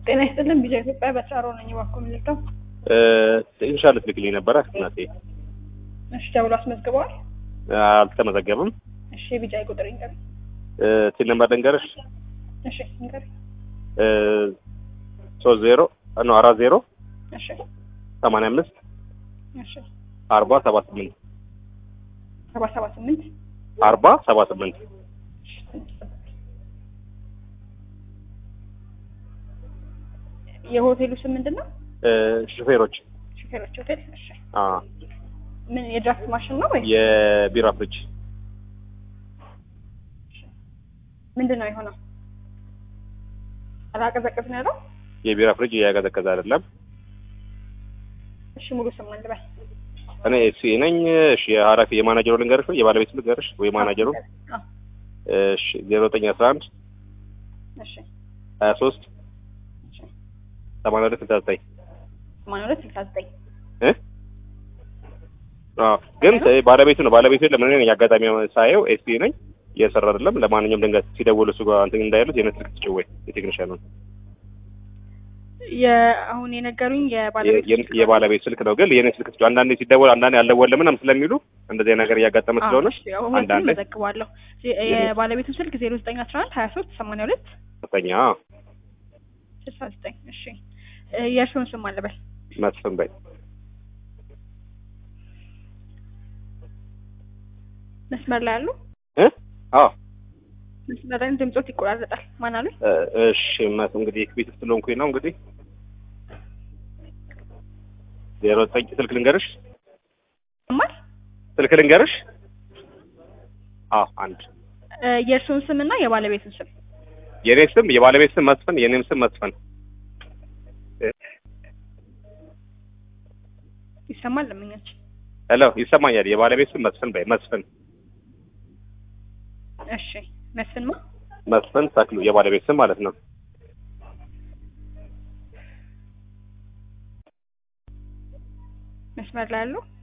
ጤና ይስጥልን ቢጃ ኢትዮጵያ በስራሮ ነኝ። እባክዎ ምልክተው ኢንሻል ልትልክልኝ ነበረ እናቴ። እሺ ደውሎ አስመዝግበዋል? አልተመዘገብም። እሺ የቢጃ ቁጥር ይንገር። ቲን ነምበር ልንገርሽ እሺ ይንገር። ሶስት ዜሮ ኖ አራት ዜሮ እሺ ሰማንያ አምስት እሺ አርባ ሰባ ስምንት ሰባ ሰባ ስምንት አርባ ሰባ ስምንት እሺ ትንሽ ጠብቅ። የሆቴሉ ስም ምንድን ነው? ሹፌሮች ሹፌሮች ሆቴል። እሺ አ ምን የድራፍት ማሽን ነው ወይ የቢራ ፍሪጅ ምንድን ነው የሆነው? አላቀዘቅዝ ነው ያለው? የቢራ ፍሪጅ እያቀዘቀዘ አይደለም። እሺ ሙሉ ስም ልበል። እኔ ኤሲ ነኝ። እሺ የኃላፊ የማናጀሩ ልንገርሽ ወይ የባለቤት ልንገርሽ ወይ ማናጀሩ? አዎ። እሺ ዜሮ ዘጠኝ አስራ አንድ እሺ ሀያ ሶስት እሺ ሰማንያ ሁለት ስልሳ ዘጠኝ ሰማንያ ሁለት ስልሳ ዘጠኝ እ አዎ ግን ባለቤቱ ነው ባለቤቱ የለም። እኔ ነኝ አጋጣሚ ሳየው ኤሲ ነኝ እየሰራ አይደለም። ለማንኛውም ድንገት ሲደውል እሱ ጋር እንትን እንዳይሉት የኔ ስልክ ትጭው ወይ የቴክኒሻኑ የአሁን የነገሩኝ የባለቤት የ- የባለቤት ስልክ ነው። ግን የኔ ስልክ ትጭው አንዳንዴ ሲደወል አንዳንዴ አልደወለም ምናምን ስለሚሉ እንደዚህ አይነት ነገር እያጋጠመ ስለሆነ ሁለቱም አንዳንዴ መዘግባለሁ። የባለቤቱ ስልክ ዜሮ ዘጠኝ አስራ አንድ ሀያ ሶስት ሰማንያ ሁለት ከፍተኛ ስልሳ ዘጠኝ እሺ እ የእርስዎን ስም አለበል መስፍን በይ መስመር ላይ ያሉ እ አዎ መስመር ላይ ድምጾት ይቆራረጣል። ማን አሉኝ? እ እሺ መስ እንግዲህ ቤት ውስጥ ስለሆንኩኝ ነው እንግዲህ ዜሮ ዘጠኝ ስልክ ልንገርሽ ማል ስልክ ልንገርሽ አዎ አንድ እ የእርስዎን ስም እና የባለቤቱን ስም የኔ ስም የባለቤት ስም መስፍን የኔም ስም መስፍን ይሰማል? ለምኛች ሄሎ ይሰማኛል የባለቤት ስም መስፍን በይ መስፍን እሺ መስፍንማ መስፍን ተክሉ የባለቤት ስም ማለት ነው መስመር ላይ ያሉ